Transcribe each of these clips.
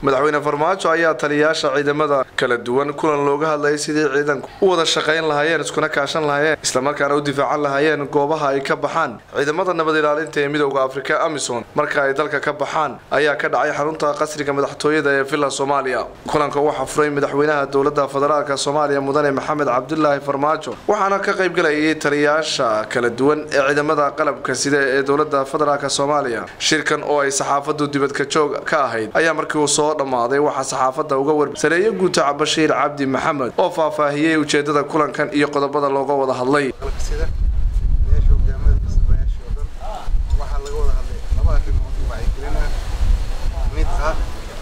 madaxweyne farmaajo ayaa taliyayaasha ciidamada kala duwan kulan looga hadlayay sidii ciidanku u wada shaqayn lahaayeen iskuna kaashan lahaayeen islamarkaana u difaacan lahaayeen goobaha ay ka baxaan ciidamada nabad ilaalinta ee midowda afrika amison marka ay dalka ka baxaan ayaa ka dhacay xarunta qasriga madaxtooyada ee villa soomaaliya kulanka waxaa furay madaxweynaha dowlada federaalk soomaaliya mudane maxamed cabdulaahi farmaajo waxaana ka qaybgalayay taliyayaasha kala duwan ee ciidamada qalabka sida ee dowlada federaalk soomaaliya shirkan oo ay saxaafadu dibadka joog ka ahayd ayaa markii uu soo dhammaaday waxaa saxaafadda uga war sareeye guutaca bashiir cabdi maxamed oo faahfaahiyey ujeedada kulankan iyo qodobada looga wada hadlay sida meesha hogaamada masrayaasha oo dhan waxaa laga wada hadlay laba arrimood oo wacyigelin ah mid ah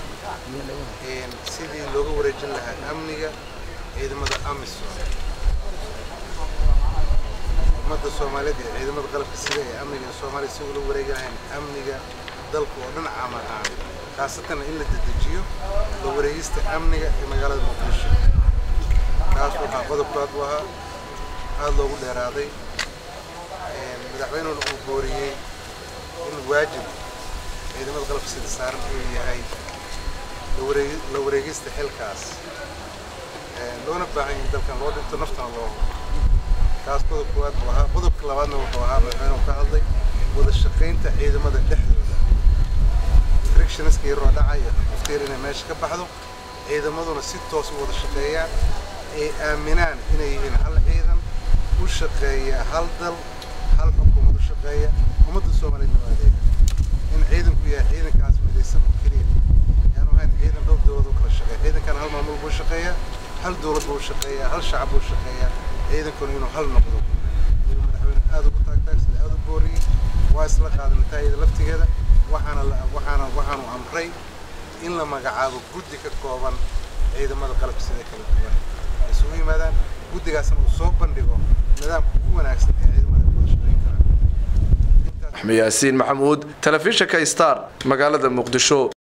sidii looga wareejin lahaa amniga ciidamada amisom ummadda soomaaliyeed ee ciidamada qalabka sida ee amniga ee soomaaliya si ula wareegi lahayn amniga dalka oo dhan camal ahaan khaasatan in la dedejiyo la wareegista amniga ee magaalada muqdisho kaas waxaa qodobkaad u ahaa aada loogu dheeraaday madaxweynuna uu booriyey in waajib ciidamada qalabka sida saaran uu yahay la wareegista xilkaas loona baahan in dalkan loo dhinto naftana loo kaas qodob koowaad buu ahaa qodobka labaadna wuxuu ahaa madaxweynuhu ka hadlay wada shaqaynta ciidamada dhexdooda frictionska yaroo dhacaya wafteer inay meesha ka baxdo ciidamaduna si toos u wada shaqeeyaan ay aaminaan inay yihiin hal ciidan u shaqeeya hal dal hal xukuumad u shaqeeya ummadda soomaaliyeed noo adeega in ciidanku yahay ciidankaas midaysan oo keliya yaanu ahayn ciidan dhowr dowlad u kala shaqeeya ciidankan hal maamul buu shaqeeyaa hal dowlad buu shaqeeyaa hal shacab buu shaqeeyaa ciidankuna inuu hal noqdo inuu madaxweyne aada ugu taagtaagsada aada u booriyey waa isla qaadan taayada laftigeeda waxaana waxaana waxaanu amray in la magacaabo guddi ka kooban ciidamada qalabka sida kala duwan ay isugu yimaadaan guddigaasna uu soo bandhigo nidaamka ugu wanaagsan ee ciidamada wada shaqeyn karaan axmed yaasiin maxamuud telefishinka star magaalada muqdisho